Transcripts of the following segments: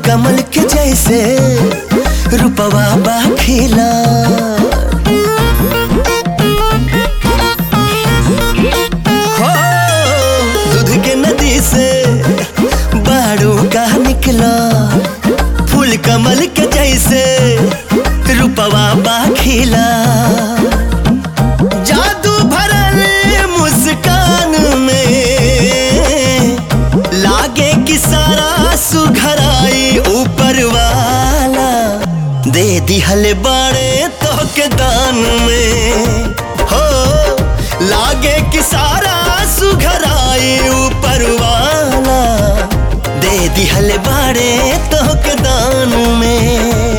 कमल के जैसे रूपवा बा खिला हो दूध के नदी से बाड़ू का निकला फूल कमल के जैसे रूपवा बा खिला जादू भरल मुस्कान में लागे कि सारा सुघराई ऊपर वाला दे दिहल बाड़े तो के दान में हो लागे कि सारा सुघराई ऊपर वाला दे दिहल बाड़े तो के दान में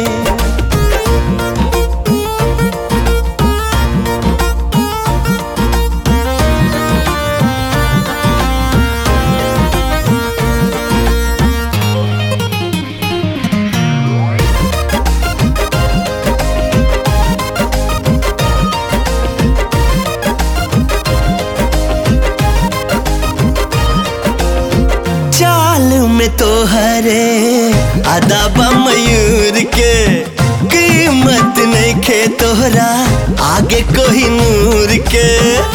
चाल में तो हरे अदाबा मयूर के कीमत नहीं खे तोहरा आगे कोई नूर के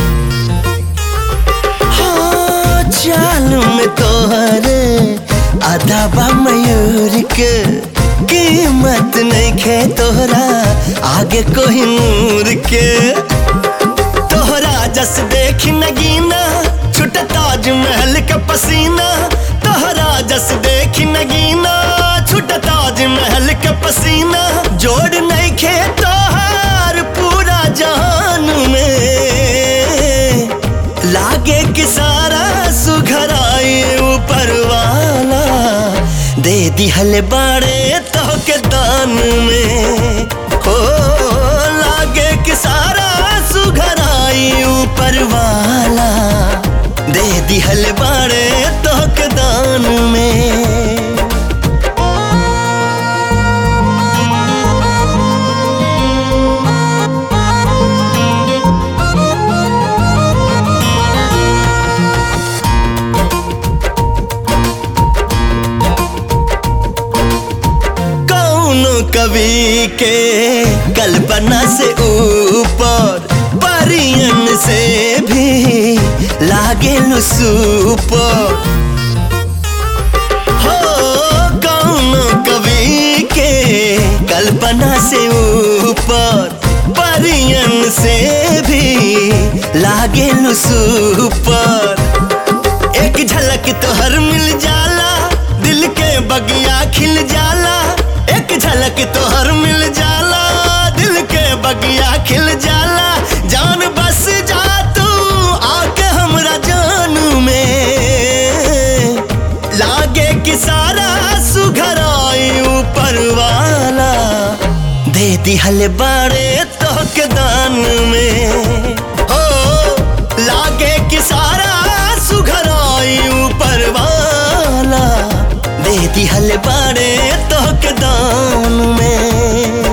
हाँ, चाल में तो हरे अदाबा मयूर के कीमत नहीं खे तोहरा आगे कोई नूर के तोहरा जस देख नगीना छुट ताज महल का पसीना तोहरा जस देख नगीना छुट ताज महल का पसीना जोड़ नहीं खे तोहार पूरा जहान में लागे कि सारा सुघराई ऊपर वाला दे दिहल बाड़े तो के दान में हो लागे कि सारा सुघराई ऊपर वाला दे दिहल बाड़े तो के दान में कौनो कवि के कल्पना से ऊपर परियन से भी लागे सुपर हो कौनो कवि के कल्पना से ऊपर परियन से भी लागे सुपर एक झलक तोहर मिल जाला दिल के बगिया खिल जाला एक झलक तोहर मिल जाला दिल के बगिया खिल जाला जान बस जा तू आके हमरा जान में लागे कि सारा सुघराई ऊपर वाला दे दिहल बाड़े तो के दान में हो लागे कि सारा सुघराई ऊपर वाला दे दिहल बाड़े तो के दान में